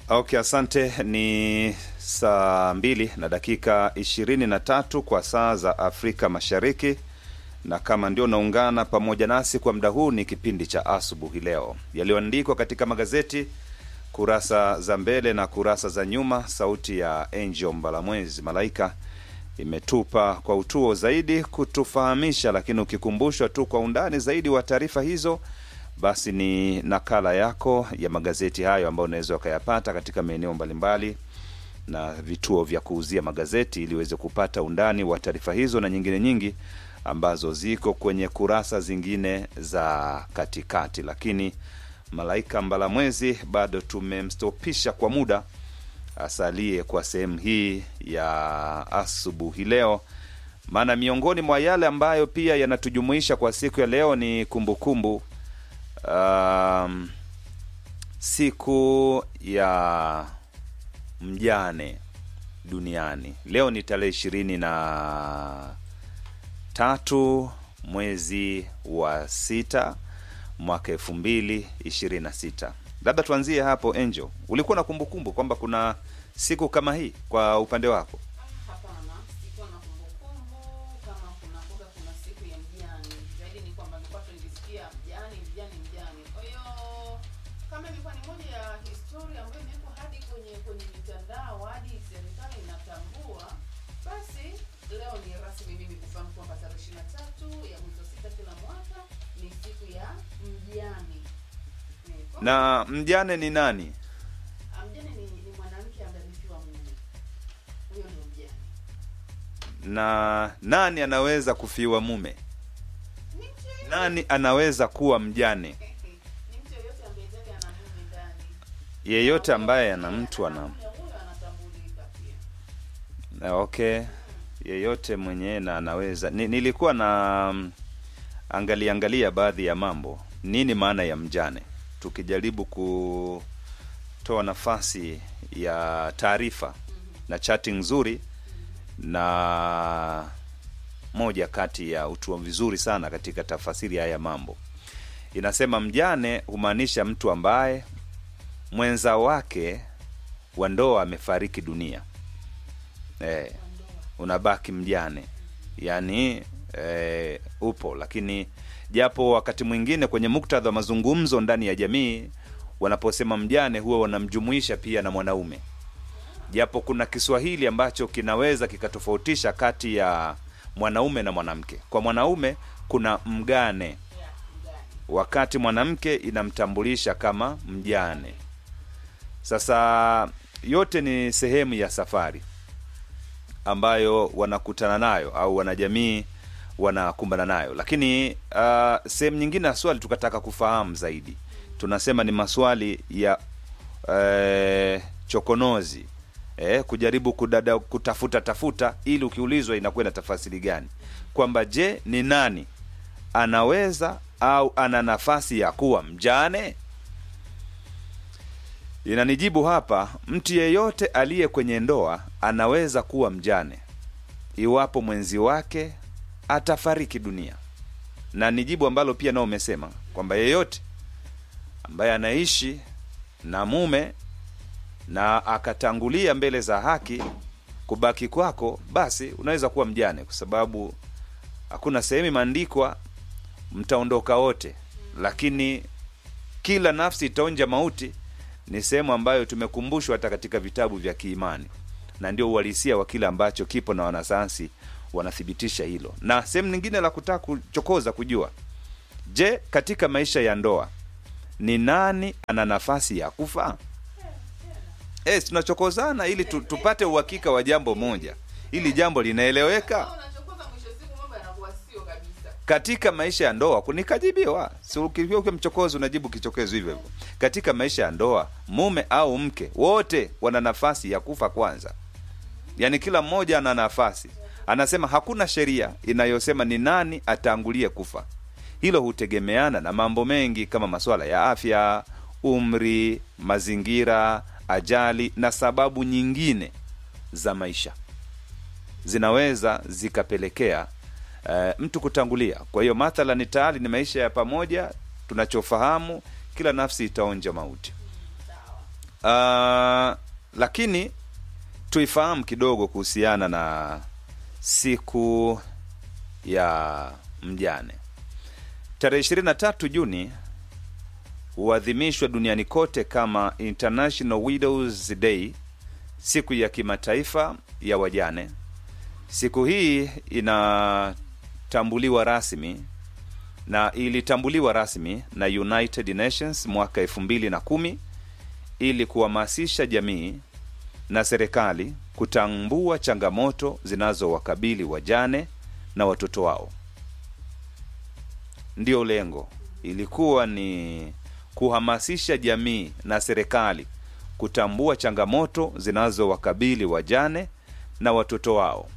Okay, asante. Ni saa mbili na dakika ishirini na tatu kwa saa za Afrika Mashariki, na kama ndio unaungana pamoja nasi kwa muda huu, ni kipindi cha asubuhi leo, yaliyoandikwa katika magazeti kurasa za mbele na kurasa za nyuma. Sauti ya Angel Mbalamwezi Malaika imetupa kwa utuo zaidi kutufahamisha, lakini ukikumbushwa tu kwa undani zaidi wa taarifa hizo basi ni nakala yako ya magazeti hayo ambayo unaweza ukayapata katika maeneo mbalimbali na vituo vya kuuzia magazeti ili uweze kupata undani wa taarifa hizo na nyingine nyingi ambazo ziko kwenye kurasa zingine za katikati. Lakini Malaika Mbalamwezi bado tumemstopisha kwa muda asalie kwa sehemu hii ya asubuhi leo, maana miongoni mwa yale ambayo pia yanatujumuisha kwa siku ya leo ni kumbukumbu kumbu, Um, siku ya mjane duniani leo ni tarehe ishirini na tatu mwezi wa sita mwaka elfu mbili ishirini na sita. Labda tuanzie hapo. Angel, ulikuwa na kumbukumbu kwamba kuna siku kama hii kwa upande wako? Hapana, sikuwa na kumbukumbu kama kuna kuga kuna siku ya mjane. Zaidi ni kwamba nilikuwa tu nikisikia mjane mjane mjane. Kwa hiyo kama ilikuwa ni moja ya historia ambayo imewekwa hadi kwenye kwenye mitandao hadi serikali inatambua, basi leo ni rasmi mimi kufahamu kwamba tarehe ishirini na tatu ya mwezi wa sita kila mwaka ni siku ya mjane. Eh, kwa- Na mjane ni nani? Ah, Mjane ni, ni mwanamke ambaye amefiwa mume, huyo ndio mjane. Na nani anaweza kufiwa mume? Ni mtu yeyote Nani anaweza kuwa mjane? ni mtu yeyote ambaye tayari ana mume ndani. Yeyote ambaye ana mtu ana Mume huyo anatambulika pia. Na okay, yeyote mwenyewe na anaweza. Ni, nilikuwa na mm, angalia angalia baadhi ya mambo, nini maana ya mjane, tukijaribu kutoa nafasi ya taarifa na chati nzuri na moja kati ya utuo vizuri sana katika tafasiri haya mambo inasema, mjane humaanisha mtu ambaye mwenza wake wa ndoa amefariki dunia eh, unabaki mjane yaani eh, upo lakini japo wakati mwingine kwenye muktadha wa mazungumzo ndani ya jamii wanaposema mjane huwa wanamjumuisha pia na mwanaume japo kuna kiswahili ambacho kinaweza kikatofautisha kati ya mwanaume na mwanamke kwa mwanaume kuna mgane wakati mwanamke inamtambulisha kama mjane sasa yote ni sehemu ya safari ambayo wanakutana nayo au wanajamii wanakumbana nayo lakini uh, sehemu nyingine ya swali tukataka kufahamu zaidi tunasema ni maswali ya eh, chokonozi eh, kujaribu kudada, kutafuta tafuta ili ukiulizwa inakuwa na tafasiri gani kwamba je ni nani anaweza au ana nafasi ya kuwa mjane inanijibu hapa mtu yeyote aliye kwenye ndoa anaweza kuwa mjane iwapo mwenzi wake atafariki dunia na ni jibu ambalo pia nao umesema kwamba yeyote ambaye anaishi na mume na akatangulia mbele za haki kubaki kwako basi unaweza kuwa mjane kwa sababu hakuna sehemu imeandikwa mtaondoka wote lakini kila nafsi itaonja mauti ni sehemu ambayo tumekumbushwa hata katika vitabu vya kiimani na ndio uhalisia wa kile ambacho kipo na wanasayansi wanathibitisha hilo na sehemu nyingine la kutaka kuchokoza kujua je katika maisha ya ndoa ni nani ana nafasi ya kufa eh tunachokozana ili tu, tupate uhakika wa jambo moja ili jambo linaeleweka Kama unachokoza mwisho wa siku mambo yanakuwa sio kabisa. katika maisha ya ndoa kunikajibiwa si ukiwa ukiwa mchokozi unajibu kichokezo hivyo hivyo katika maisha ya ndoa mume au mke wote wana nafasi ya kufa kwanza yaani kila mmoja ana nafasi anasema hakuna sheria inayosema ni nani atangulie kufa hilo hutegemeana na mambo mengi kama masuala ya afya umri mazingira ajali na sababu nyingine za maisha zinaweza zikapelekea uh, mtu kutangulia kwa hiyo mathalan tayari ni maisha ya pamoja tunachofahamu kila nafsi itaonja mauti Uh, lakini tuifahamu kidogo kuhusiana na siku ya mjane. Tarehe 23 Juni huadhimishwa duniani kote kama International Widows Day, siku ya kimataifa ya wajane. Siku hii inatambuliwa rasmi na ilitambuliwa rasmi na United Nations mwaka elfu mbili na kumi ili kuhamasisha jamii na serikali kutambua changamoto zinazowakabili wajane na watoto wao. Ndiyo lengo, ilikuwa ni kuhamasisha jamii na serikali kutambua changamoto zinazowakabili wajane na watoto wao.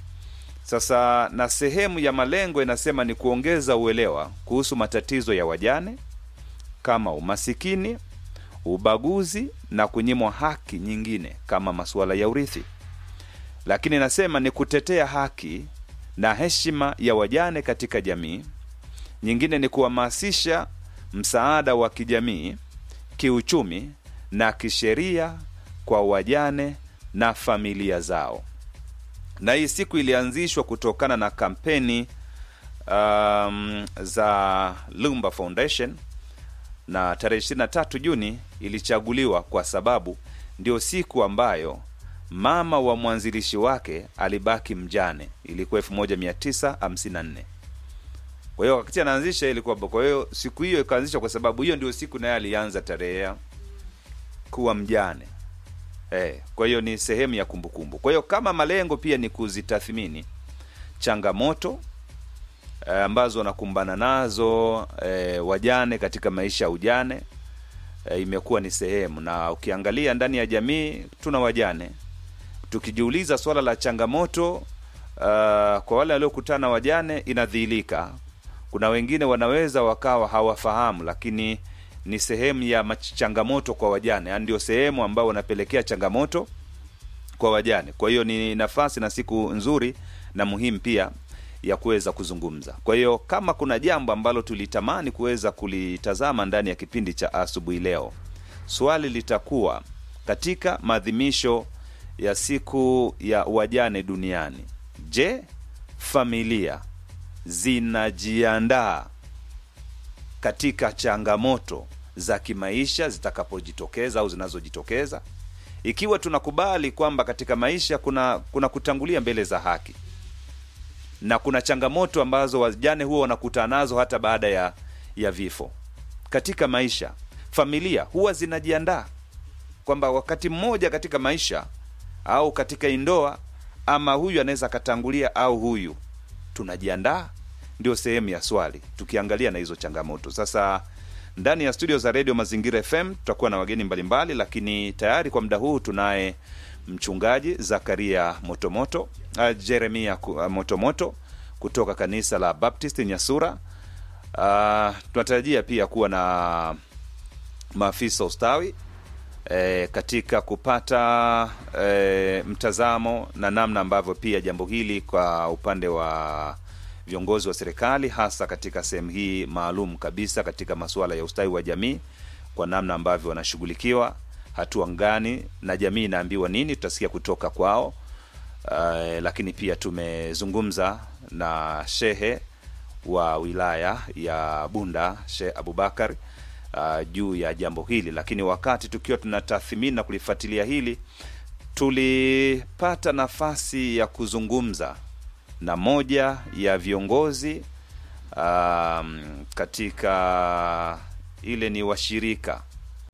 Sasa na sehemu ya malengo inasema ni kuongeza uelewa kuhusu matatizo ya wajane kama umasikini, ubaguzi na kunyimwa haki nyingine kama masuala ya urithi. Lakini inasema ni kutetea haki na heshima ya wajane katika jamii. Nyingine ni kuhamasisha msaada wa kijamii, kiuchumi na kisheria kwa wajane na familia zao. Na hii siku ilianzishwa kutokana na kampeni um, za Lumba Foundation na tarehe 23 Juni ilichaguliwa kwa sababu ndio siku ambayo mama wa mwanzilishi wake alibaki mjane, ilikuwa 1954. Kwa hiyo wakati anaanzisha ilikuwa, kwa hiyo siku hiyo ikaanzishwa kwa sababu hiyo ndio siku naye alianza tarehe ya kuwa mjane. Eh, kwa hiyo ni sehemu ya kumbukumbu. Kwa hiyo kama malengo pia ni kuzitathmini changamoto eh, ambazo wanakumbana nazo eh, wajane katika maisha ya ujane eh, imekuwa ni sehemu, na ukiangalia ndani ya jamii tuna wajane. Tukijiuliza swala la changamoto uh, kwa wale waliokutana wajane inadhihirika. Kuna wengine wanaweza wakawa hawafahamu, lakini ni sehemu ya mach- changamoto kwa wajane, yaani ndio sehemu ambao wanapelekea changamoto kwa wajane. Kwa hiyo ni nafasi na siku nzuri na muhimu pia ya kuweza kuzungumza. Kwa hiyo kama kuna jambo ambalo tulitamani kuweza kulitazama ndani ya kipindi cha asubuhi leo, swali litakuwa katika maadhimisho ya siku ya wajane duniani, je, familia zinajiandaa katika changamoto za kimaisha zitakapojitokeza au zinazojitokeza ikiwa tunakubali kwamba katika maisha kuna kuna kutangulia mbele za haki na kuna changamoto ambazo wajane huwa wanakutana nazo hata baada ya ya vifo katika maisha familia huwa zinajiandaa kwamba wakati mmoja katika maisha au katika indoa ama huyu anaweza akatangulia au huyu tunajiandaa ndio sehemu ya swali tukiangalia na hizo changamoto sasa ndani ya studio za redio mazingira fm tutakuwa na wageni mbalimbali lakini tayari kwa muda huu tunaye mchungaji zakaria motomoto uh, jeremia ku- uh, motomoto kutoka kanisa la baptist nyasura uh, tunatarajia pia kuwa na maafisa ustawi e, katika kupata e, mtazamo na namna ambavyo pia jambo hili kwa upande wa viongozi wa serikali hasa katika sehemu hii maalum kabisa katika masuala ya ustawi wa jamii kwa namna ambavyo wanashughulikiwa hatua ngani na jamii inaambiwa nini tutasikia kutoka kwao uh, lakini pia tumezungumza na shehe wa wilaya ya bunda sheh abubakar uh, juu ya jambo hili lakini wakati tukiwa tunatathmini na kulifuatilia hili tulipata nafasi ya kuzungumza na moja ya viongozi um, katika ile ni washirika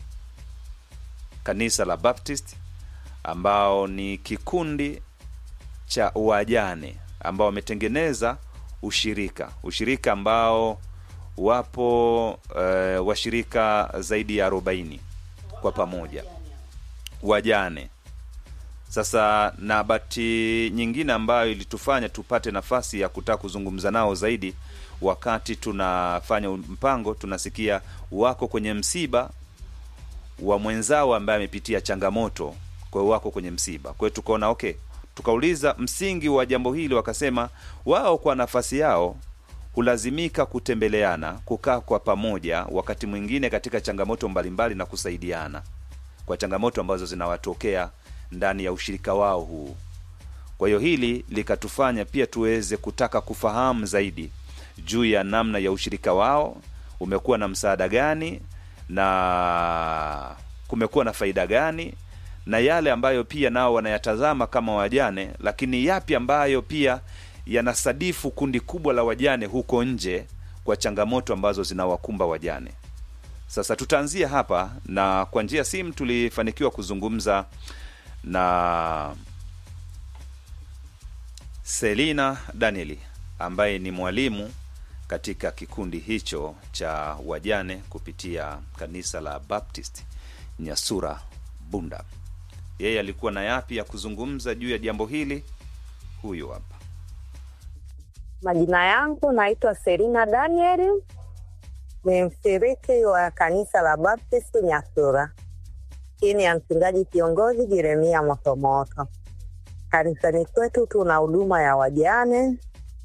kanisa la baptist ambao ni kikundi cha wajane ambao wametengeneza ushirika ushirika ambao wapo uh, washirika zaidi ya arobaini kwa pamoja wajane sasa na bahati nyingine ambayo ilitufanya tupate nafasi ya kutaka kuzungumza nao zaidi wakati tunafanya mpango tunasikia wako kwenye msiba wa mwenzao ambaye amepitia changamoto kwa hiyo wako kwenye msiba kwa hiyo tukaona okay tukauliza msingi wa jambo hili wakasema wao kwa nafasi yao hulazimika kutembeleana kukaa kwa pamoja wakati mwingine katika changamoto mbalimbali na kusaidiana kwa changamoto ambazo zinawatokea ndani ya ushirika wao huu. Kwa hiyo hili likatufanya pia tuweze kutaka kufahamu zaidi juu ya namna ya ushirika wao umekuwa na msaada gani na kumekuwa na faida gani na yale ambayo pia nao wanayatazama kama wajane, lakini yapi ambayo pia yanasadifu kundi kubwa la wajane huko nje kwa changamoto ambazo zinawakumba wajane. Sasa tutaanzia hapa, na kwa njia ya simu tulifanikiwa kuzungumza na Selina Danieli ambaye ni mwalimu katika kikundi hicho cha wajane kupitia kanisa la Baptist Nyasura Bunda. Yeye alikuwa na yapi ya kuzungumza juu ya jambo hili? Huyu hapa. Majina yangu naitwa Selina Daniel, ni mshiriki wa kanisa la Baptist Nyasura chini ya mchungaji kiongozi Jeremia Motomoto. Kanisani kwetu tuna huduma ya wajane,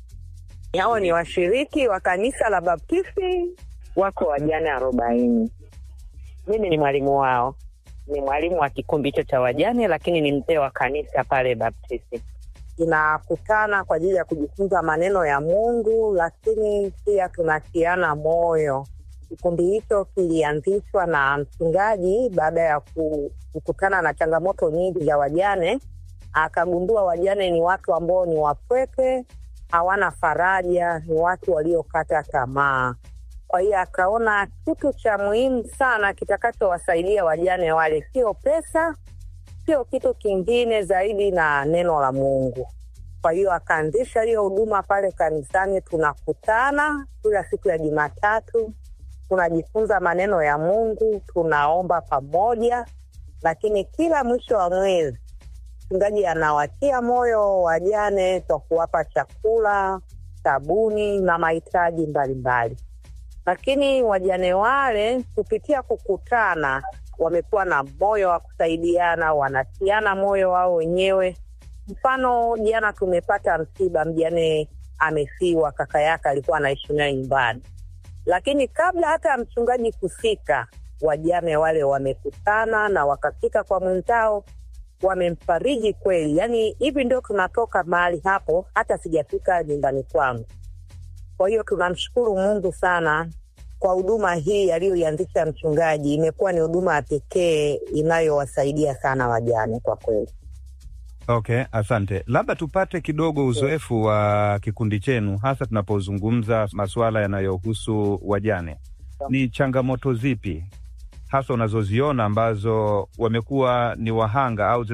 hao ni washiriki wa kanisa la Baptisti, wako wajane arobaini. Mimi ni mwalimu wao, ni mwalimu wa kikundi hicho cha wajane, lakini ni mzee wa kanisa pale Baptisti. Tunakutana kwa ajili ya kujifunza maneno ya Mungu, lakini pia tunatiana moyo. Kikundi hicho kilianzishwa na mchungaji baada ya ku- kukutana na changamoto nyingi za wajane. Akagundua wajane ni watu ambao ni wapweke, hawana faraja, ni watu waliokata tamaa. Kwa hiyo akaona kitu cha muhimu sana kitakachowasaidia wajane wale sio pesa, sio kitu kingine zaidi na neno la Mungu. Kwa hiyo akaanzisha hiyo huduma pale kanisani. Tunakutana kila siku ya Jumatatu, tunajifunza maneno ya Mungu, tunaomba pamoja, lakini kila mwisho wa mwezi mchungaji anawatia moyo wajane kwa kuwapa chakula, sabuni na mahitaji mbalimbali. Lakini wajane wale kupitia kukutana, wamekuwa na moyo wa kusaidiana, wanatiana moyo wao wenyewe. Mfano, jana tumepata msiba, mjane amefiwa, kaka yake alikuwa anaishi naye nyumbani, lakini kabla hata ya mchungaji kufika, wajane wale wamekutana na wakafika kwa mwenzao wamemfariji kweli. Yani hivi ndio tunatoka mahali hapo, hata sijafika nyumbani kwangu. Kwa hiyo tunamshukuru Mungu sana kwa huduma hii aliyoianzisha mchungaji. Imekuwa ni huduma ya pekee inayowasaidia sana wajane kwa kweli. Okay, asante. Labda tupate kidogo uzoefu wa kikundi chenu, hasa tunapozungumza masuala yanayohusu wajane. Ni changamoto zipi hasa unazoziona ambazo wamekuwa ni wahanga au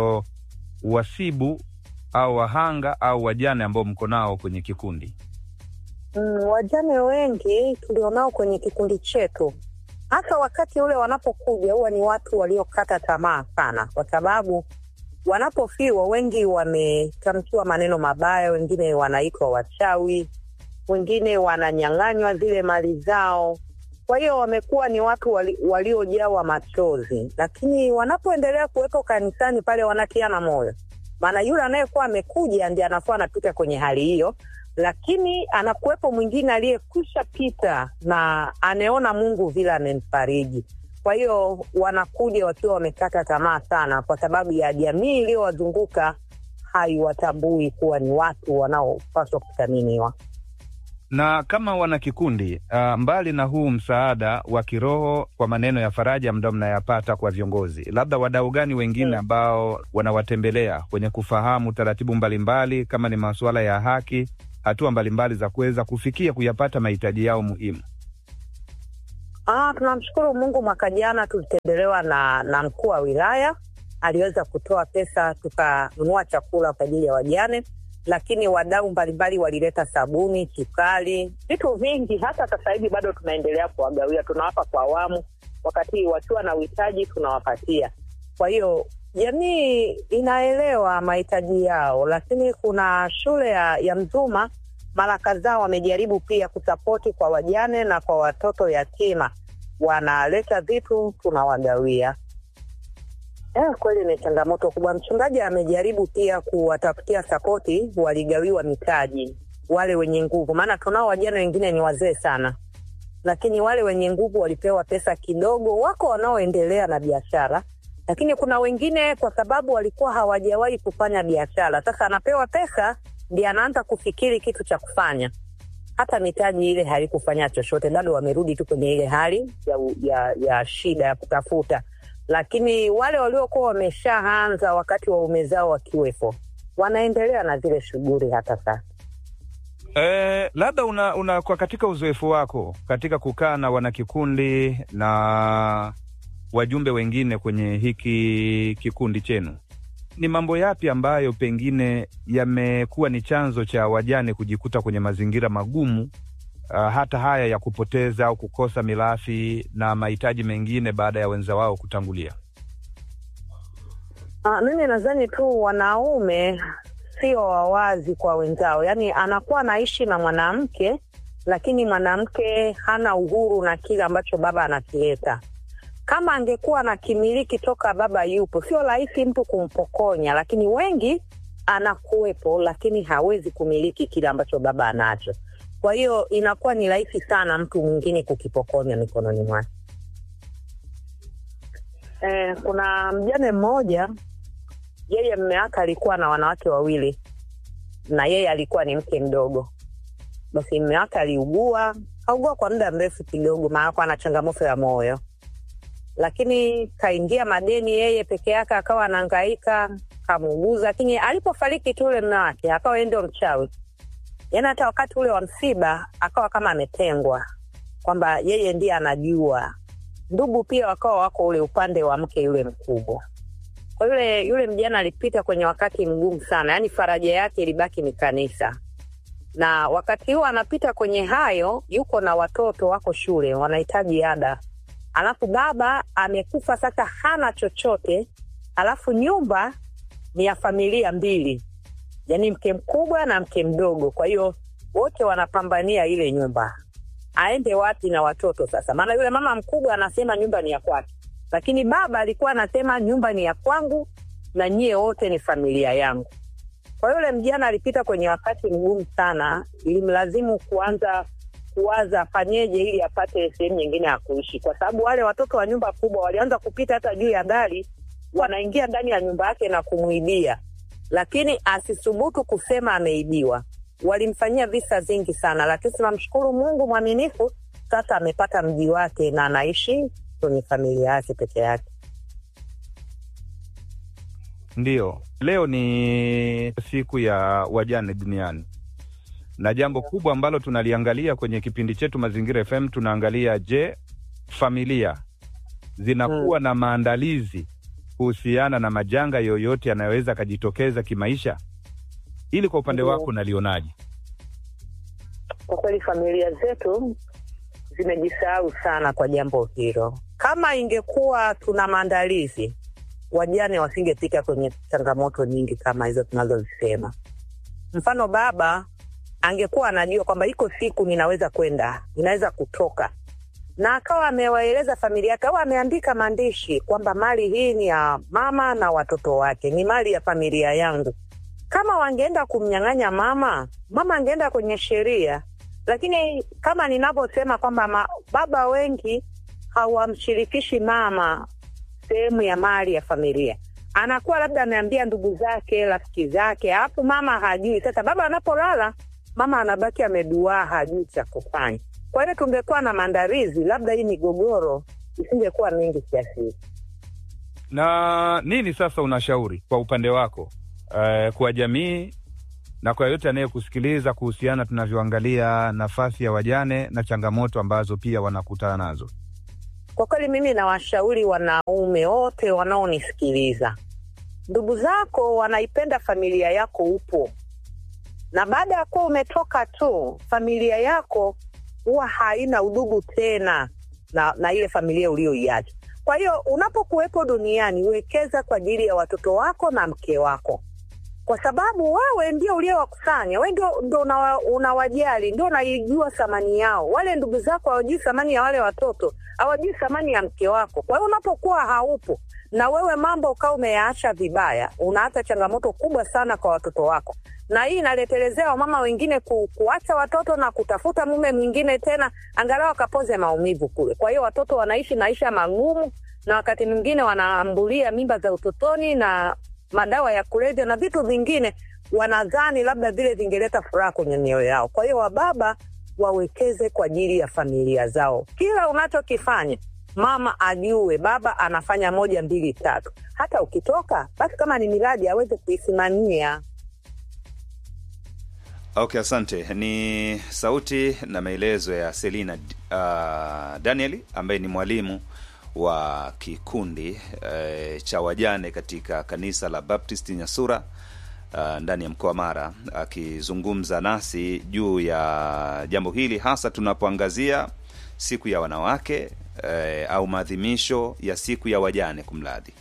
zinazowasibu au wahanga au wajane ambao mko nao kwenye kikundi? Mm, wajane wengi tulionao kwenye kikundi chetu, hasa wakati ule wanapokuja, huwa ni watu waliokata tamaa sana, kwa sababu wanapofiwa wengi wametamkiwa maneno mabaya, wengine wanaitwa wachawi, wengine wananyang'anywa zile mali zao. Kwa hiyo wamekuwa ni watu wali, waliojawa machozi, lakini wanapoendelea kuwepo kanisani pale wanatiana moyo, maana yule anayekuwa amekuja ndiye anakuwa anapita kwenye hali hiyo, lakini anakuwepo mwingine aliyekwisha pita na anaona Mungu vile amemfariji. Kwa hiyo wanakuja wakiwa wamekata tamaa sana, kwa sababu ya jamii iliyowazunguka haiwatambui kuwa ni watu wanaopaswa kuthaminiwa. Na kama wana kikundi uh, mbali na huu msaada wa kiroho kwa maneno ya faraja ambayo mnayapata kwa viongozi, labda wadau gani wengine Mm. ambao wanawatembelea kwenye kufahamu taratibu mbalimbali, kama ni masuala ya haki, hatua mbalimbali za kuweza kufikia kuyapata mahitaji yao muhimu? Ah, tunamshukuru Mungu. Mwaka jana tulitembelewa na, na mkuu wa wilaya aliweza kutoa pesa tukanunua chakula kwa ajili ya wajane, lakini wadau mbalimbali walileta sabuni, sukari, vitu vingi. Hata sasa hivi bado tunaendelea kuwagawia, tunawapa kwa awamu, wakati wakiwa na uhitaji tunawapatia. Kwa hiyo jamii inaelewa mahitaji yao, lakini kuna shule ya, ya Mzuma mara kadhaa wamejaribu pia kusapoti kwa wajane na kwa watoto yatima, wanaleta vitu tunawagawia. Eh, kweli ni changamoto kubwa. Mchungaji amejaribu pia kuwatafutia sapoti, waligawiwa mitaji wale wenye nguvu, maana tunao wajane wengine ni wazee sana, lakini wale wenye nguvu walipewa pesa kidogo. Wako wanaoendelea na biashara, lakini kuna wengine kwa sababu walikuwa hawajawahi kufanya biashara, sasa anapewa pesa ndiye anaanza kufikiri kitu cha kufanya. Hata mitaji ile haikufanya chochote, bado wamerudi tu kwenye ile hali ya, ya, ya shida ya kutafuta. Lakini wale waliokuwa wameshaanza wakati waume zao wakiwepo, wanaendelea na zile shughuli hata sasa. Eh, labda una, una kwa katika uzoefu wako katika kukaa na wanakikundi na wajumbe wengine kwenye hiki kikundi chenu, ni mambo yapi ambayo pengine yamekuwa ni chanzo cha wajane kujikuta kwenye mazingira magumu, uh, hata haya ya kupoteza au kukosa mirathi na mahitaji mengine baada ya wenza wao kutangulia? Ah, mimi nadhani tu wanaume sio wawazi kwa wenzao, yaani anakuwa anaishi na mwanamke, lakini mwanamke hana uhuru na kile ambacho baba anakileta. Kama angekuwa anakimiliki toka baba yupo, sio rahisi mtu kumpokonya, lakini wengi anakuwepo, lakini hawezi kumiliki kile ambacho baba anacho. Kwa hiyo inakuwa ni rahisi sana mtu mwingine kukipokonya mikononi mwake. Eh, kuna mjane mmoja yeye mme wake alikuwa na wanawake wawili na yeye alikuwa ni mke mdogo. Basi mme wake aliugua, kaugua kwa muda mrefu kidogo, maana ana changamoto ya moyo, lakini kaingia madeni yeye peke yake, akawa anahangaika, kamuuguza. Lakini alipofariki tu ule mme wake, akawa yeye ndio mchawi, yaani hata wakati ule wa msiba akawa kama ametengwa, kwamba yeye ndiye anajua. Ndugu pia wakawa wako ule upande wa mke yule mkubwa kwa yule yule mjana alipita kwenye wakati mgumu sana, yaani faraja yake ilibaki ni kanisa. Na wakati huo anapita kwenye hayo, yuko na watoto wako shule, wanahitaji ada, alafu baba amekufa, sasa hana chochote, alafu nyumba ni ya familia mbili, yaani mke mkubwa na mke mdogo. Kwa hiyo wote wanapambania ile nyumba, aende wapi na watoto sasa? Maana yule mama mkubwa anasema nyumba ni ya kwake lakini baba alikuwa anasema nyumba ni ya kwangu na nyie wote ni familia yangu. Kwa yule mjana alipita kwenye wakati mgumu sana, ilimlazimu kuanza kuwaza afanyeje ili apate sehemu nyingine ya kuishi, kwa sababu wale watoto wa nyumba kubwa walianza kupita hata juu ya dari, wanaingia ndani ya nyumba yake na kumwibia, lakini asithubutu kusema ameibiwa. Walimfanyia visa vingi sana, lakini tunamshukuru Mungu mwaminifu, sasa amepata mji wake na anaishi kwenye familia yake peke yake. Ndiyo, leo ni siku ya wajane duniani, na jambo kubwa ambalo tunaliangalia kwenye kipindi chetu Mazingira FM, tunaangalia je, familia zinakuwa na maandalizi kuhusiana na majanga yoyote yanayoweza akajitokeza kimaisha. Ili kwa upande Ndiyo. wako unalionaje? Kwa kweli familia zetu zimejisahau sana kwa jambo hilo. Kama ingekuwa tuna maandalizi, wajane wasingepita kwenye changamoto nyingi kama hizo tunazozisema. Mfano, baba angekuwa anajua kwamba iko siku ninaweza kwenda, ninaweza kutoka, na akawa amewaeleza familia yake au ameandika maandishi kwamba mali hii ni ya mama na watoto wake, ni mali ya familia yangu. Kama wangeenda kumnyang'anya mama, mama angeenda kwenye sheria lakini kama ninavyosema kwamba ma- baba wengi hawamshirikishi mama sehemu ya mali ya familia, anakuwa labda ameambia ndugu zake, rafiki zake, alafu mama hajui. Sasa baba anapolala, mama anabaki ameduaa, hajui cha kufanya. Kwa hiyo tungekuwa na maandalizi, labda hii migogoro isingekuwa mingi kiasi hiki. Na nini sasa unashauri kwa upande wako eh, kwa jamii na kwa yoyote anayekusikiliza kuhusiana tunavyoangalia nafasi ya wajane na changamoto ambazo pia wanakutana nazo? Kwa kweli mimi nawashauri wanaume wote wanaonisikiliza, ndugu zako wanaipenda familia yako, upo na baada ya kuwa umetoka tu, familia yako huwa haina udugu tena na, na ile familia uliyoiacha. Kwa hiyo unapokuwepo duniani, wekeza kwa ajili ya watoto wako na mke wako, kwa sababu wewe ndio uliowakusanya, wewe ndio, ndio unawa, unawajali, ndio unaijua thamani yao. Wale ndugu zako hawajui thamani ya wale watoto, hawajui thamani ya mke wako. Kwa hiyo unapokuwa haupo na wewe mambo ukawa umeyaacha vibaya, unaacha changamoto kubwa sana kwa watoto wako, na hii inaletelezea wamama wengine ku, kuacha watoto na kutafuta mume mwingine tena, angalau akapoze maumivu kule. Kwa hiyo watoto wanaishi maisha magumu na wakati mwingine wanaambulia mimba za utotoni na madawa ya kulevya na vitu vingine, wanadhani labda vile vingeleta furaha kwenye mioyo yao. Kwa hiyo wababa wawekeze kwa ajili ya familia zao. Kila unachokifanya mama ajue baba anafanya moja mbili tatu. Hata ukitoka basi, kama ni miradi aweze kuisimamia. Okay, asante. Ni sauti na maelezo ya Selina uh, Daniel ambaye ni mwalimu wa kikundi uh, cha wajane katika kanisa la Baptist Nyasura uh, ndani ya mkoa wa Mara akizungumza nasi juu ya jambo hili hasa tunapoangazia siku ya wanawake uh, au maadhimisho ya siku ya wajane kumradhi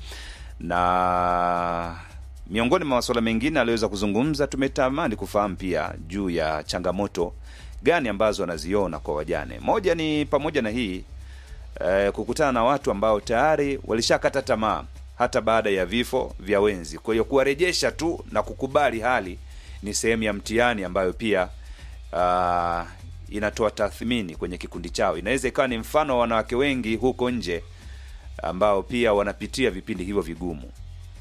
na miongoni mwa masuala mengine aliweza kuzungumza, tumetamani kufahamu pia juu ya changamoto gani ambazo anaziona kwa wajane. Moja ni pamoja na hii eh, kukutana na watu ambao tayari walishakata tamaa hata baada ya vifo vya wenzi. Kwa hiyo kuwarejesha tu na kukubali hali ni sehemu ya mtihani ambayo pia uh, inatoa tathmini kwenye kikundi chao. Inaweza ikawa ni mfano wa wanawake wengi huko nje ambao pia wanapitia vipindi hivyo vigumu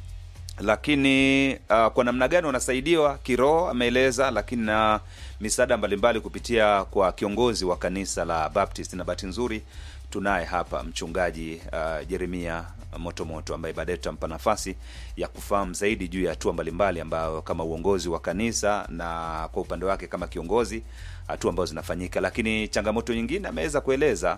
lakini uh, kwa namna gani wanasaidiwa kiroho ameeleza, lakini na misaada mbalimbali kupitia kwa kiongozi wa kanisa la Baptist, na bahati nzuri tunaye hapa mchungaji uh, Jeremia Motomoto ambaye baadaye tutampa nafasi ya kufahamu zaidi juu ya hatua mbalimbali ambayo kama uongozi wa kanisa na kwa upande wake kama kiongozi hatua ambazo zinafanyika, lakini changamoto nyingine ameweza kueleza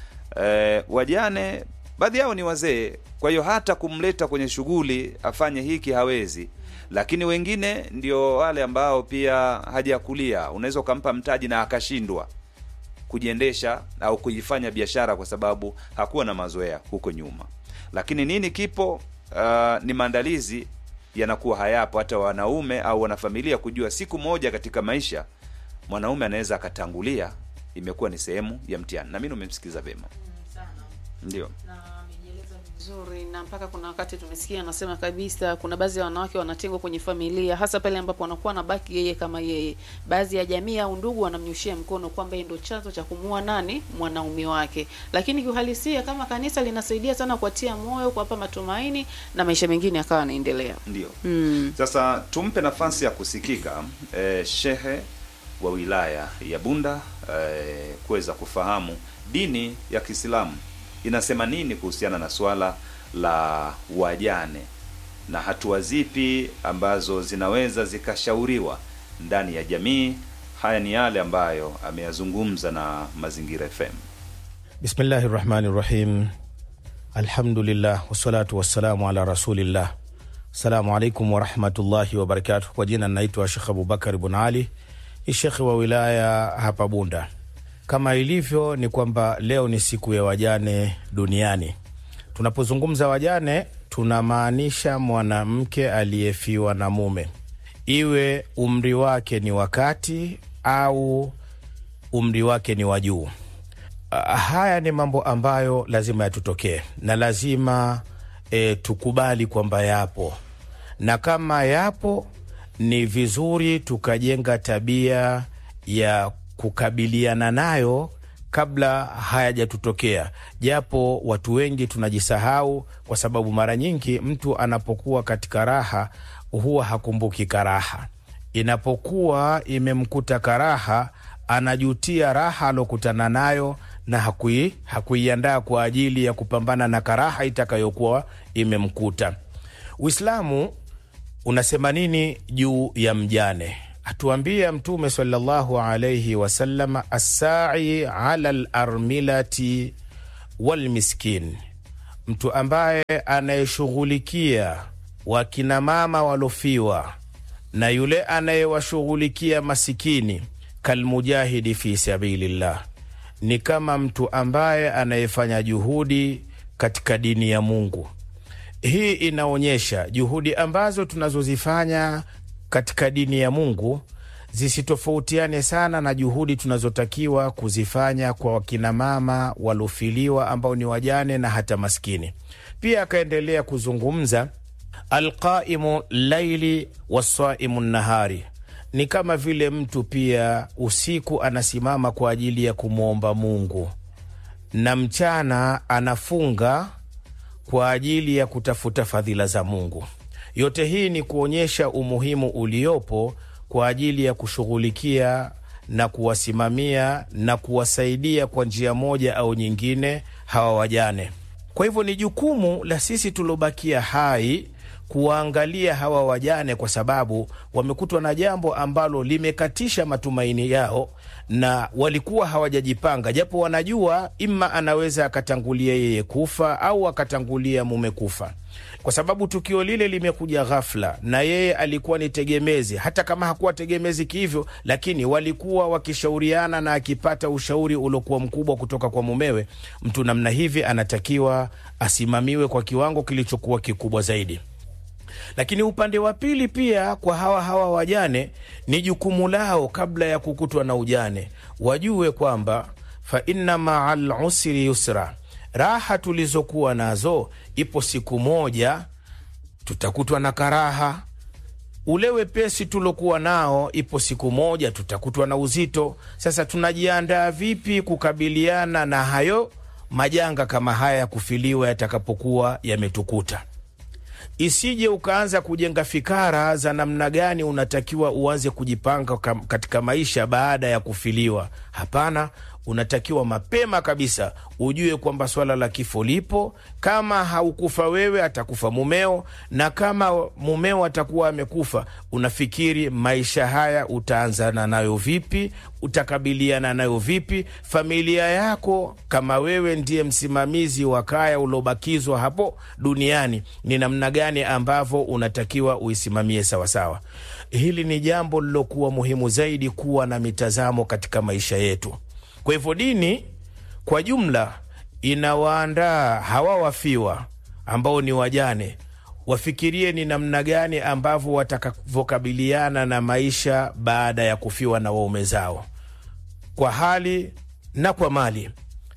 eh, wajane baadhi yao ni wazee, kwa hiyo hata kumleta kwenye shughuli afanye hiki hawezi. Lakini wengine ndio wale ambao pia hajakulia, unaweza ukampa mtaji na akashindwa kujiendesha au kuifanya biashara kwa sababu hakuwa na mazoea huko nyuma. Lakini nini kipo? Uh, ni maandalizi yanakuwa hayapo, hata wanaume au wanafamilia kujua siku moja katika maisha mwanaume anaweza akatangulia, imekuwa ni sehemu ya mtihani. Na mimi umemsikiza vema, sana ndio na amejieleza vizuri, na mpaka kuna wakati tumesikia anasema kabisa kuna baadhi ya wanawake wanatengwa kwenye familia, hasa pale ambapo wanakuwa nabaki yeye kama yeye. Baadhi ya jamii au ndugu wanamnyoshia mkono kwamba yeye ndo chanzo cha kumuua nani mwanaume wake, lakini kiuhalisia kama kanisa linasaidia sana kuwatia moyo, kuwapa matumaini na maisha mengine yakawa yanaendelea. ndio. Mm. Sasa tumpe nafasi ya kusikika eh, shehe wa wilaya ya Bunda eh, kuweza kufahamu dini ya Kiislamu inasema nini kuhusiana na swala la wajane na hatua zipi ambazo zinaweza zikashauriwa ndani ya jamii. Haya ni yale ambayo ameyazungumza na Mazingira FM. Bismillahi rahmani rahim. Alhamdulillah wassalatu wassalamu ala rasulillah. Assalamu alaikum warahmatullahi wabarakatuh. Kwa jina naitwa Shekh Abubakar Bun Ali, ni shekhe wa wilaya hapa Bunda. Kama ilivyo ni kwamba leo ni siku ya wajane duniani. Tunapozungumza wajane, tunamaanisha mwanamke aliyefiwa na mume, iwe umri wake ni wakati au umri wake ni wa juu. Ah, haya ni mambo ambayo lazima yatutokee na lazima e, tukubali kwamba yapo, na kama yapo ni vizuri tukajenga tabia ya kukabiliana nayo kabla hayajatutokea, japo watu wengi tunajisahau, kwa sababu mara nyingi mtu anapokuwa katika raha huwa hakumbuki karaha. Inapokuwa imemkuta karaha, anajutia raha alokutana nayo na hakui, hakuiandaa kwa ajili ya kupambana na karaha itakayokuwa imemkuta. Uislamu unasema nini juu ya mjane? Atuambia Mtume sallallahu alaihi wasallam, assai ala larmilati walmiskin, mtu ambaye anayeshughulikia wakinamama walofiwa na yule anayewashughulikia masikini, kalmujahidi fi sabilillah, ni kama mtu ambaye anayefanya juhudi katika dini ya Mungu. Hii inaonyesha juhudi ambazo tunazozifanya katika dini ya Mungu zisitofautiane sana na juhudi tunazotakiwa kuzifanya kwa wakinamama walofiliwa ambao ni wajane na hata maskini. Pia akaendelea kuzungumza alqaimu laili wasaimu nahari, ni kama vile mtu pia usiku anasimama kwa ajili ya kumwomba Mungu na mchana anafunga kwa ajili ya kutafuta fadhila za Mungu. Yote hii ni kuonyesha umuhimu uliopo kwa ajili ya kushughulikia na kuwasimamia na kuwasaidia kwa njia moja au nyingine hawa wajane. Kwa hivyo ni jukumu la sisi tuliobakia hai kuwaangalia hawa wajane, kwa sababu wamekutwa na jambo ambalo limekatisha matumaini yao na walikuwa hawajajipanga, japo wanajua ima anaweza akatangulia yeye kufa au akatangulia mume kufa, kwa sababu tukio lile limekuja ghafla, na yeye alikuwa ni tegemezi. Hata kama hakuwa tegemezi kihivyo, lakini walikuwa wakishauriana, na akipata ushauri uliokuwa mkubwa kutoka kwa mumewe, mtu namna hivi anatakiwa asimamiwe kwa kiwango kilichokuwa kikubwa zaidi lakini upande wa pili pia kwa hawa hawa wajane ni jukumu lao, kabla ya kukutwa na ujane, wajue kwamba fa inna maa lusri yusra, raha tulizokuwa nazo, ipo siku moja tutakutwa na karaha. Ule wepesi tulokuwa nao, ipo siku moja tutakutwa na uzito. Sasa tunajiandaa vipi kukabiliana na hayo majanga kama haya ya kufiliwa yatakapokuwa yametukuta? Isije ukaanza kujenga fikara za namna gani unatakiwa uanze kujipanga katika maisha baada ya kufiliwa. Hapana, unatakiwa mapema kabisa ujue kwamba swala la kifo lipo. Kama haukufa wewe, atakufa mumeo, na kama mumeo atakuwa amekufa, unafikiri maisha haya utaanzana nayo vipi? Utakabiliana nayo vipi? Familia yako, kama wewe ndiye msimamizi wa kaya uliobakizwa hapo duniani, ni namna gani ambavyo unatakiwa uisimamie sawasawa. Hili ni jambo lilokuwa muhimu zaidi, kuwa na mitazamo katika maisha yetu. Kwa hivyo dini kwa jumla inawaandaa hawa wafiwa ambao ni wajane, wafikirie ni namna gani ambavyo watakavyokabiliana na maisha baada ya kufiwa na waume zao, kwa hali na kwa mali.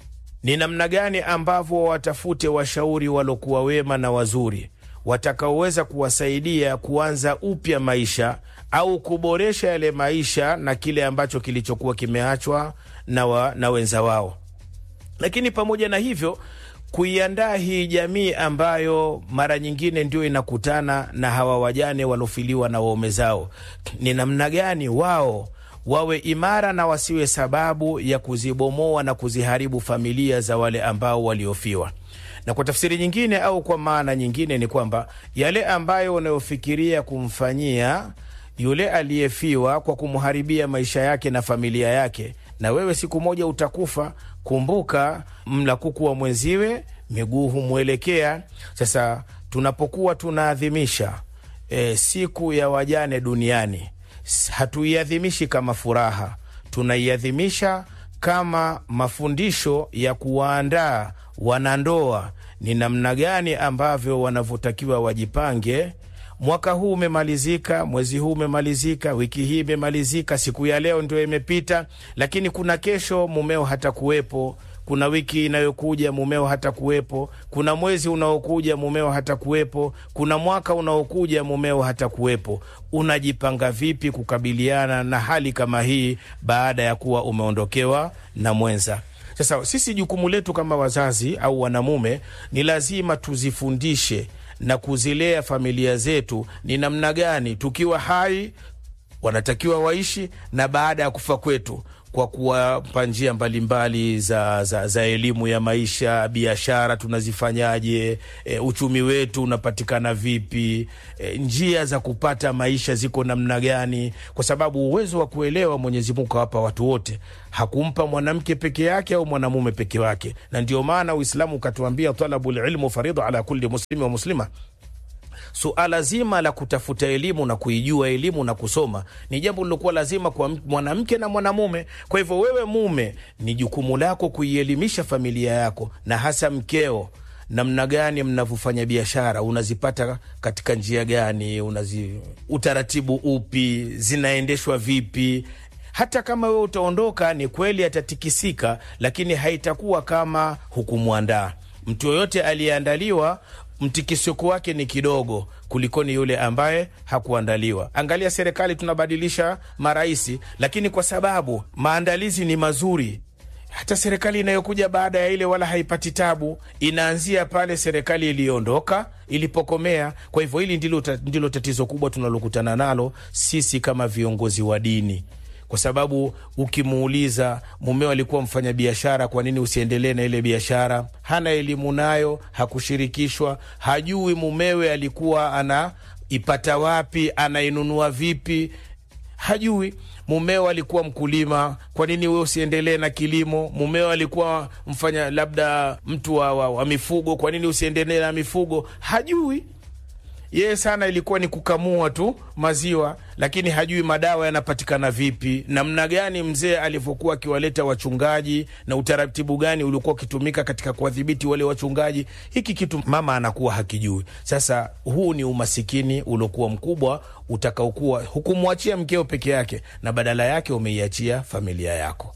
Ni namna gani ambavyo watafute washauri waliokuwa wema na wazuri watakaoweza kuwasaidia kuanza upya maisha au kuboresha yale maisha na kile ambacho kilichokuwa kimeachwa na, wa, na wenza wao. Lakini pamoja na hivyo kuiandaa hii jamii ambayo mara nyingine ndio inakutana na hawa wajane waliofiliwa na waume zao, ni namna gani wao wawe imara na wasiwe sababu ya kuzibomoa na kuziharibu familia za wale ambao waliofiwa na kwa tafsiri nyingine au kwa maana nyingine ni kwamba yale ambayo unayofikiria kumfanyia yule aliyefiwa kwa kumharibia maisha yake na familia yake, na wewe siku moja utakufa. Kumbuka, mla kuku wa mwenziwe miguu humwelekea. Sasa tunapokuwa tunaadhimisha e, siku ya wajane duniani, hatuiadhimishi kama furaha, tunaiadhimisha kama mafundisho ya kuwaandaa wanandoa ni namna gani ambavyo wanavyotakiwa wajipange. Mwaka huu umemalizika, mwezi huu umemalizika, wiki hii imemalizika, siku ya leo ndio imepita, lakini kuna kesho mumeo hata kuwepo, kuna wiki inayokuja mumeo hata kuwepo, kuna mwezi unaokuja mumeo hata kuwepo, kuna mwaka unaokuja mumeo hata kuwepo. Unajipanga vipi kukabiliana na hali kama hii baada ya kuwa umeondokewa na mwenza? Sasa sisi jukumu letu kama wazazi au wanamume ni lazima tuzifundishe na kuzilea familia zetu ni namna gani tukiwa hai wanatakiwa waishi na baada ya kufa kwetu, kwa kuwapa njia mbalimbali za, za, za elimu ya maisha, biashara tunazifanyaje, e, uchumi wetu unapatikana vipi, e, njia za kupata maisha ziko namna gani, kwa sababu uwezo wa kuelewa Mwenyezi Mungu kawapa watu wote, hakumpa mwanamke peke yake au mwanamume peke yake, na ndio maana Uislamu ukatuambia talabul ilmu faridha ala kulli muslimi wa muslima Suala zima la kutafuta elimu na kuijua elimu na kusoma ni jambo lilokuwa lazima kwa mwanamke na mwanamume. Kwa hivyo, wewe mume, ni jukumu lako kuielimisha familia yako na hasa mkeo, namna gani mnavyofanya biashara, unazipata katika njia gani, unazi utaratibu upi, zinaendeshwa vipi hata kama wewe utaondoka, ni kweli atatikisika, lakini haitakuwa kama hukumwandaa. Mtu yoyote aliyeandaliwa mtikisiko wake ni kidogo kulikoni yule ambaye hakuandaliwa. Angalia, serikali tunabadilisha maraisi, lakini kwa sababu maandalizi ni mazuri hata serikali inayokuja baada ya ile wala haipati tabu, inaanzia pale serikali iliyoondoka ilipokomea. Kwa hivyo hili ndilo, ta, ndilo tatizo kubwa tunalokutana nalo sisi kama viongozi wa dini, kwa sababu ukimuuliza mumeo alikuwa mfanya biashara, kwa nini usiendelee na ile biashara? Hana elimu nayo, hakushirikishwa, hajui mumewe alikuwa anaipata wapi, anainunua vipi, hajui mumeo alikuwa mkulima, kwa nini we usiendelee na kilimo? Mumeo alikuwa mfanya labda mtu wa, wa, wa mifugo, kwa nini usiendelee na mifugo? Hajui yeye sana ilikuwa ni kukamua tu maziwa, lakini hajui madawa yanapatikana vipi, namna gani mzee alivyokuwa akiwaleta wachungaji na utaratibu gani uliokuwa ukitumika katika kuwadhibiti wale wachungaji. Hiki kitu mama anakuwa hakijui. Sasa huu ni umasikini uliokuwa mkubwa utakaokuwa hukumwachia mkeo peke yake, na badala yake umeiachia familia yako.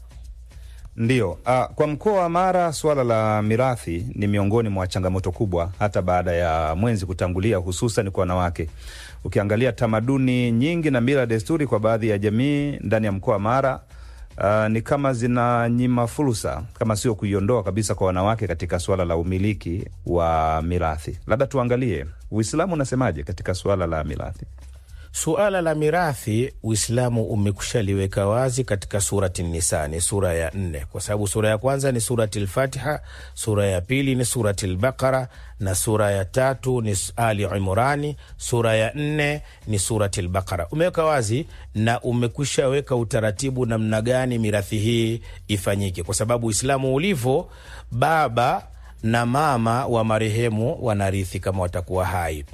Ndiyo. Uh, kwa mkoa wa Mara suala la mirathi ni miongoni mwa changamoto kubwa hata baada ya mwenzi kutangulia, hususan kwa wanawake. Ukiangalia tamaduni nyingi na mila desturi kwa baadhi ya jamii ndani ya mkoa wa Mara uh, ni kama zinanyima fursa kama sio kuiondoa kabisa kwa wanawake katika suala la umiliki wa mirathi. Labda tuangalie Uislamu unasemaje katika suala la mirathi. Suala la mirathi Uislamu umekushaliweka wazi katika surati Nisa, ni sura ya nne, kwa sababu sura ya kwanza ni surati Lfatiha, sura ya pili ni surati Lbaqara na sura ya tatu ni Ali Imrani, sura ya nne ni surati Lbaqara. Umeweka wazi na umekwisha weka utaratibu namna gani mirathi hii ifanyike, kwa sababu Uislamu ulivyo, baba na mama wa marehemu wanarithi kama watakuwa hai,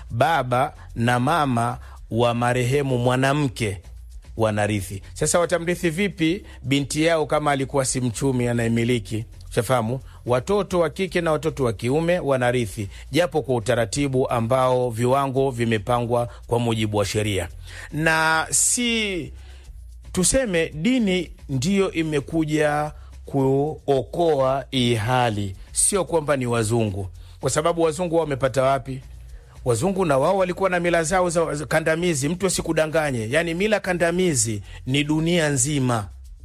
baba na mama wa marehemu mwanamke wanarithi. Sasa watamrithi vipi binti yao kama alikuwa si mchumi anayemiliki? Shafahamu, watoto wa kike na watoto wa kiume wanarithi, japo kwa utaratibu ambao viwango vimepangwa kwa mujibu wa sheria, na si tuseme dini ndiyo imekuja kuokoa hii hali, sio kwamba ni wazungu, kwa sababu wazungu wao wamepata wapi? Wazungu na wao walikuwa na mila zao za kandamizi. Mtu asikudanganye, yaani mila kandamizi ni dunia nzima,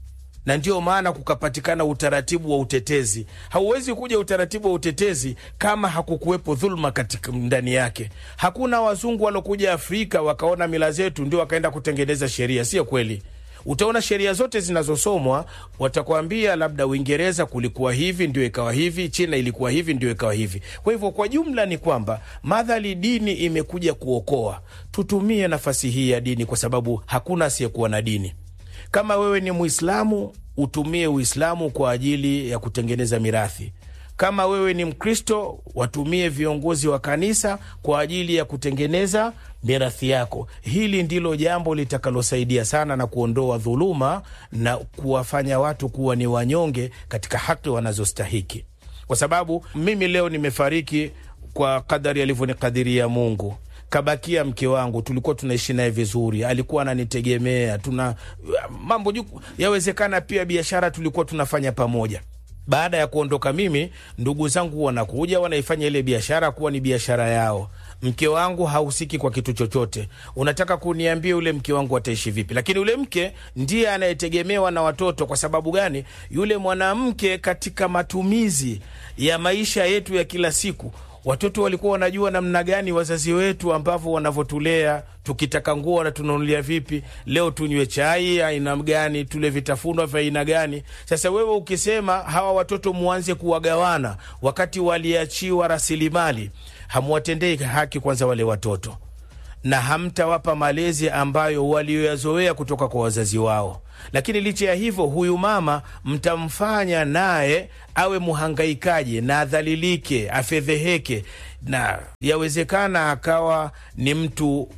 na ndio maana kukapatikana utaratibu wa utetezi. Hauwezi kuja utaratibu wa utetezi kama hakukuwepo dhuluma katika ndani yake. Hakuna wazungu walokuja Afrika wakaona mila zetu ndio wakaenda kutengeneza sheria, sio kweli. Utaona sheria zote zinazosomwa watakwambia labda Uingereza kulikuwa hivi ndio ikawa hivi, China ilikuwa hivi ndio ikawa hivi. Kwa hivyo kwa jumla ni kwamba madhali dini imekuja kuokoa, tutumie nafasi hii ya dini, kwa sababu hakuna asiyekuwa na dini. Kama wewe ni Muislamu, utumie Uislamu kwa ajili ya kutengeneza mirathi. Kama wewe ni Mkristo, watumie viongozi wa kanisa kwa ajili ya kutengeneza mirathi yako. Hili ndilo jambo litakalosaidia sana na kuondoa dhuluma na kuwafanya watu kuwa ni wanyonge katika haki wanazostahiki, kwa sababu mimi leo nimefariki kwa kadari alivyonikadiria Mungu. Kabakia mke wangu, tulikuwa tunaishi naye vizuri, alikuwa ananitegemea, tuna mambo juu. Yawezekana pia biashara tulikuwa tunafanya pamoja baada ya kuondoka mimi, ndugu zangu wanakuja wanaifanya ile biashara kuwa ni biashara yao. Mke wangu hahusiki kwa kitu chochote. Unataka kuniambia yule mke wangu ataishi vipi? Lakini yule mke ndiye anayetegemewa na watoto. Kwa sababu gani? Yule mwanamke katika matumizi ya maisha yetu ya kila siku watoto walikuwa wanajua namna gani wazazi wetu ambavyo wanavyotulea. Tukitaka nguo wanatununulia vipi? Leo tunywe chai aina gani? Tule vitafunwa vya aina gani? Sasa wewe ukisema hawa watoto muanze kuwagawana wakati waliachiwa rasilimali, hamwatendei haki kwanza wale watoto, na hamtawapa malezi ambayo walioyazoea kutoka kwa wazazi wao. Lakini licha ya hivyo, huyu mama mtamfanya naye awe mhangaikaji na adhalilike, afedheheke, na yawezekana akawa ni mtu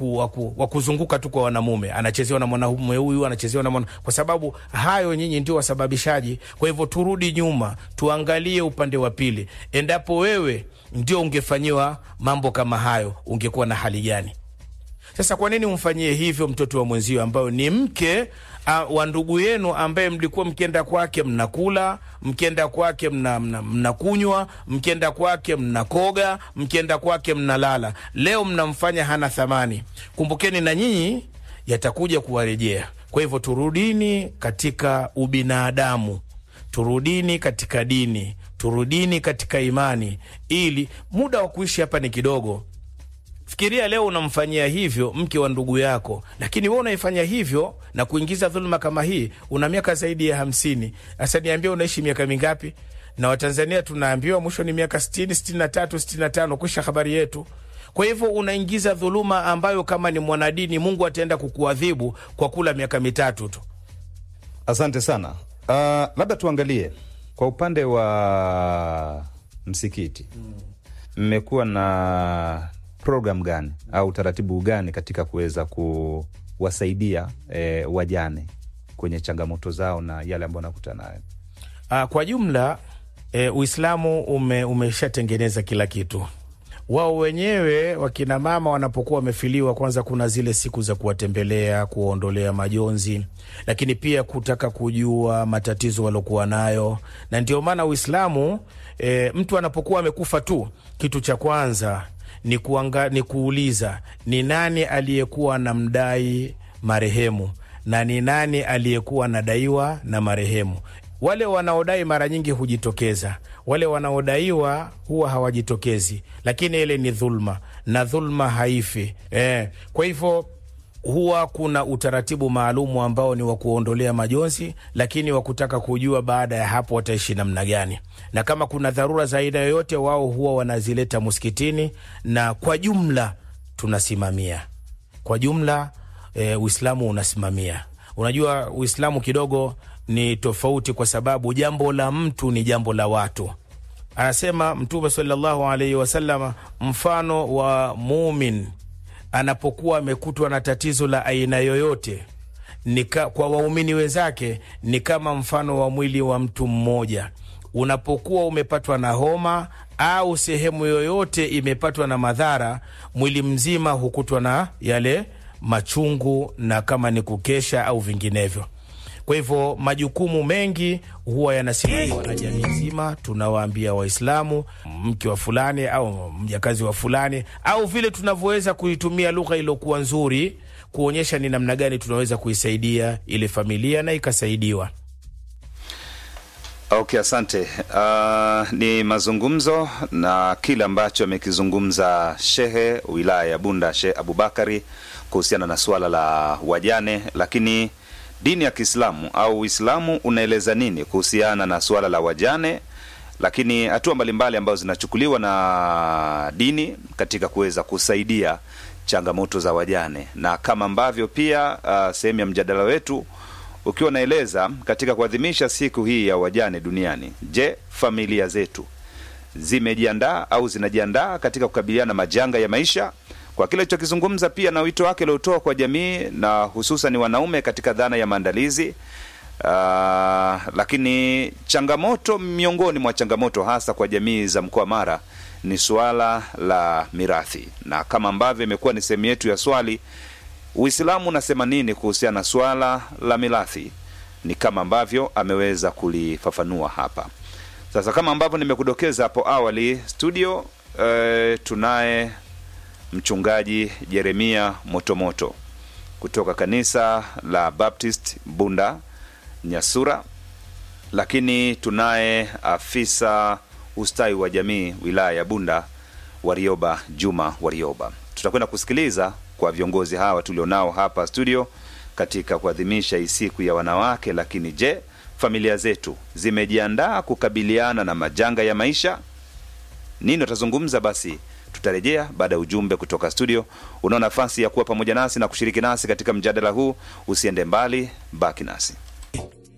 wa kuzunguka tu kwa wanamume, anachezewa na mwanamume huyu, anachezewa na mwana, kwa sababu hayo nyinyi ndio wasababishaji. Kwa hivyo turudi nyuma, tuangalie upande wa pili. Endapo wewe ndio ungefanyiwa mambo kama hayo, ungekuwa na hali gani? Sasa kwa nini umfanyie hivyo mtoto wa mwenzio ambayo ni mke uh, wa ndugu yenu ambaye mlikuwa mkienda kwake mnakula, mkienda kwake mnakunywa, mna, mna mkienda kwake mnakoga, mkienda kwake mnalala. Leo mnamfanya hana thamani. Kumbukeni na nyinyi yatakuja kuwarejea. Kwa hivyo turudini katika ubinadamu turudini katika dini, turudini katika imani, ili muda wa kuishi hapa ni kidogo. Fikiria leo unamfanyia hivyo mke wa ndugu yako, lakini we unaifanya hivyo na kuingiza dhuluma kama hii, una miaka zaidi ya hamsini. Sasa niambia, unaishi miaka mingapi? Na Watanzania tunaambiwa mwisho ni miaka sitini, sitini na tatu, sitini na tano, kwisha habari yetu. Kwa hivyo unaingiza dhuluma ambayo kama ni mwanadini Mungu ataenda kukuadhibu kwa kula miaka mitatu tu. Asante sana. Uh, labda tuangalie kwa upande wa msikiti, mmekuwa na program gani au taratibu gani katika kuweza kuwasaidia eh, wajane kwenye changamoto zao na yale ambayo wanakutana nayo? Ah, kwa jumla e, Uislamu ume, umeshatengeneza kila kitu. Wao wenyewe wakina mama wanapokuwa wamefiliwa, kwanza kuna zile siku za kuwatembelea, kuwaondolea majonzi, lakini pia kutaka kujua matatizo waliokuwa nayo, na ndio maana Uislamu e, mtu anapokuwa amekufa tu, kitu cha kwanza ni, kuanga, ni kuuliza ni nani aliyekuwa na mdai marehemu na ni nani aliyekuwa anadaiwa na marehemu. Wale wanaodai mara nyingi hujitokeza, wale wanaodaiwa huwa hawajitokezi, lakini ile ni dhulma na dhulma haifi eh. Kwa hivyo huwa kuna utaratibu maalumu ambao ni wa kuondolea majonzi, lakini wa kutaka kujua baada ya hapo wataishi namna gani, na kama kuna dharura za aina yoyote, wao huwa wanazileta msikitini, na kwa jumla tunasimamia kwa jumla e, Uislamu unasimamia. Unajua Uislamu kidogo ni tofauti, kwa sababu jambo la mtu ni jambo la watu. Anasema Mtume sallallahu alaihi wasallam, mfano wa mumin anapokuwa amekutwa na tatizo la aina yoyote nika, kwa waumini wenzake ni kama mfano wa mwili wa mtu mmoja. Unapokuwa umepatwa na homa au sehemu yoyote imepatwa na madhara, mwili mzima hukutwa na yale machungu na kama ni kukesha au vinginevyo. Kwa hivyo majukumu mengi huwa yanasimamiwa na jamii nzima. Tunawaambia Waislamu, mke wa fulani au mjakazi wa fulani, au vile tunavyoweza kuitumia lugha iliyokuwa nzuri kuonyesha ni namna gani tunaweza kuisaidia ile familia na ikasaidiwa. Okay, asante. Uh, ni mazungumzo na kile ambacho amekizungumza shehe wilaya ya Bunda, Shehe Abubakari kuhusiana na suala la wajane, lakini dini ya Kiislamu au Uislamu unaeleza nini kuhusiana na suala la wajane, lakini hatua mbalimbali ambazo zinachukuliwa na dini katika kuweza kusaidia changamoto za wajane, na kama ambavyo pia uh, sehemu ya mjadala wetu ukiwa unaeleza katika kuadhimisha siku hii ya wajane duniani. Je, familia zetu zimejiandaa au zinajiandaa katika kukabiliana na majanga ya maisha? Kwa kile alichokizungumza pia na wito wake aliotoa kwa jamii na hususan wanaume katika dhana ya maandalizi. Uh, lakini changamoto miongoni mwa changamoto hasa kwa jamii za mkoa Mara ni suala la mirathi, na kama ambavyo imekuwa ni sehemu yetu ya swali Uislamu unasema nini kuhusiana na swala la mirathi? Ni kama ambavyo ameweza kulifafanua hapa. Sasa kama ambavyo nimekudokeza hapo awali, studio eh, tunaye mchungaji Jeremia Motomoto kutoka kanisa la Baptist Bunda Nyasura, lakini tunaye afisa ustawi wa jamii wilaya ya Bunda Warioba Juma Warioba. Tutakwenda kusikiliza kwa viongozi hawa tulionao hapa studio katika kuadhimisha hii siku ya wanawake. Lakini je, familia zetu zimejiandaa kukabiliana na majanga ya maisha? Nini watazungumza? Basi tutarejea baada ya ujumbe kutoka studio. Unao nafasi ya kuwa pamoja nasi na kushiriki nasi katika mjadala huu. Usiende mbali, baki nasi.